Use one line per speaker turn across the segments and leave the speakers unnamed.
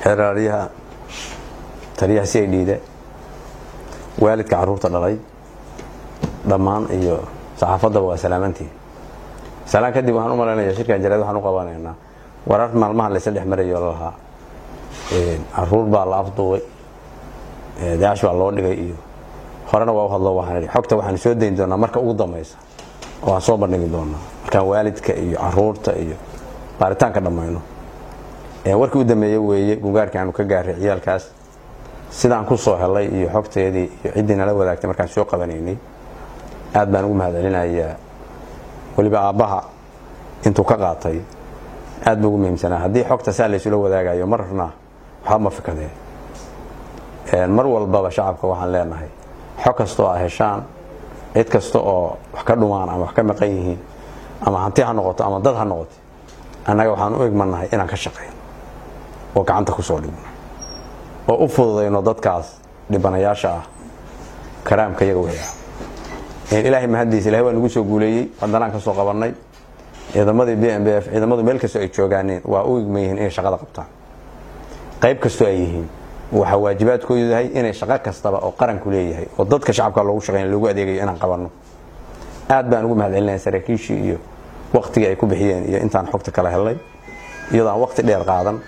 xeraaryaha taliyaha si ay dhiida waalidka carruurta dhalay dhammaan iyo saxaafaddaba waa salaamantii salaan kadib waxaan u malaynayaa shirkan jaraad waxaan u qabanaynaa warar maalmaha laysa dhex marayo lalahaa caruur baa la afduubay daash baa loo dhigay iyo horena waa u hadlo waxaan idhi xogta waxaan soo dayn doonaa marka ugu dambaysa oo aan soo bandhigi doonaa markaan waalidka iyo caruurta iyo baaritaanka dhammayno warkii u dambeeye weeye gungaarkii aanu ka gaaray ciyaalkaas sidaan ku soo helay iyo xogteedii iyo ciddii nala wadaagtay markaan soo qabanaynay aad baan ugu mahadcelinayaa weliba aabbaha intuu ka qaatay aad buu ugu muhiimsanaa haddii xogta saa laysula wadaagayo marna waxba ma fikadeen mar walbaba shacabka waxaan leenahay xog kastoo a heshaan cid kasta oo wax ka dhumaan ama wax ka maqan yihiin ama hanti ha noqoto ama dad ha noqoto annaga waxaan u egmannahay inaan ka shaqayno oo gacanta ku soo dhigno oo u fududayno dadkaas dhibanayaasha ah karaamka iyaga weyaa ilaahay mahaddiisa ilahay waa nagu soo guuleeyey hadanaan ka soo qabannay ciidamadii b m b f ciidamadu meel kastoo ay joogaaneen waa u igman yihiin inay shaqada qabtaan qayb kastoo ay yihiin waxaa waajibaadkoodu yahay inay shaqo kastaba oo qaranku leeyahay oo dadka shacabka loogu shaqeyn loogu adeegayo inaan qabanno aad baan ugu mahadcelinaya saraakiishii iyo waktigii ay ku bixiyeen iyo intaan xogta kala helnay iyadoo aan wakti dheer qaadan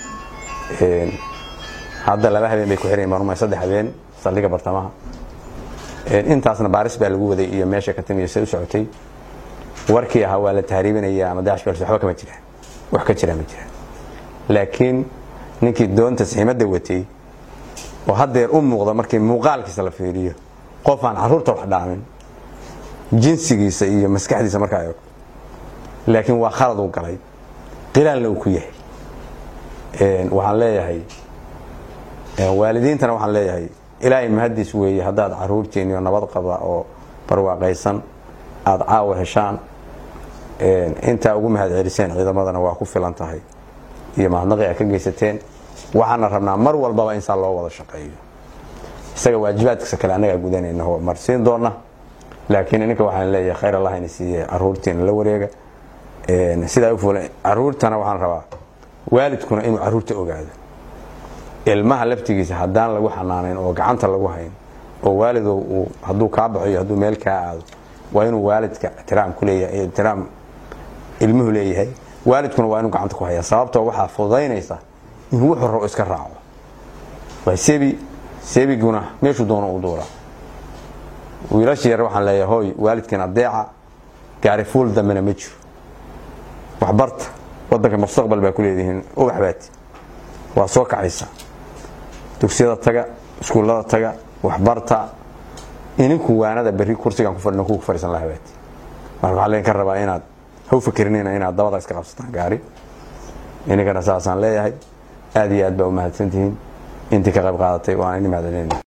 hadda laba habeen bay ku xiran marmay saddex habeen saldhiga bartamaha intaasna baaris baa lagu waday iyo meesha ka timiyo say u socotay warkii ahaa waa la tahriibinaya ama daash bals waxba kama jiraan wax ka jiraa ma jiraan laakiin ninkii doonta saxiimadda watay oo haddeer u muuqda markii muuqaalkiisa la fiiriyo qof aan carruurta wax dhaamin jinsigiisa iyo maskaxdiisa markaa eego laakiin waa khalad uu galay qilaalna uu ku yahay waxaan leeyahay waalidiintana waxaan leeyahay ilaahay mahaddiis weeye haddaad caruurtiinniyo nabad qaba oo barwaaqaysan aada caawa heshaan intaa ugu mahad celiseen ciidamadana waa ku filan tahay iyo mahadnaqi a ka geysateen waxaana rabnaa mar walbaba in saa loo wada shaqeeyo isaga waajibaadkiisa kale annagaa gudanayna oo marsiin doona laakiin ininka waxaan leeyahay khayr allah ina siiye caruurtiina la wareega sidaa u fuula caruurtana waxaan rabaa waalidkuna inuu caruurta ogaado ilmaha laftigiisa haddaan lagu xanaanayn oo gacanta lagu hayn oo waalidow uu hadduu kaa baxo iyo hadduu meel kaa aado waa inuu waalidka ixtiraam ku leeyahay ixtiraam ilmuhu leeyahay waalidkuna waa inuu gacanta ku hayaa sababtoo waxaa fududaynaysa in wuxuu rabo iska raaco waa sebi sebiguna meeshuu doono u duulaa wiilashii yar waxaan leeyahay hooy waalidkiin adeeca gaari fuul dambena ma jiro waxbarta wadanka mustaqbal baa ku leedihiin ubax baati waa soo kacaysa dugsiyada taga iskuullada taga waxbarta ininku waanada berri kursigan ku fadhino ku fadhiisan laha baati marka waxaa laydinka rabaa inaad haw fikrinina inaad dabada iska qabsataan gaari ininkana saasaan leeyahay aad iyo aad baa u mahadsantihiin intii ka qayb qaadatay waan ini mahadcelinayna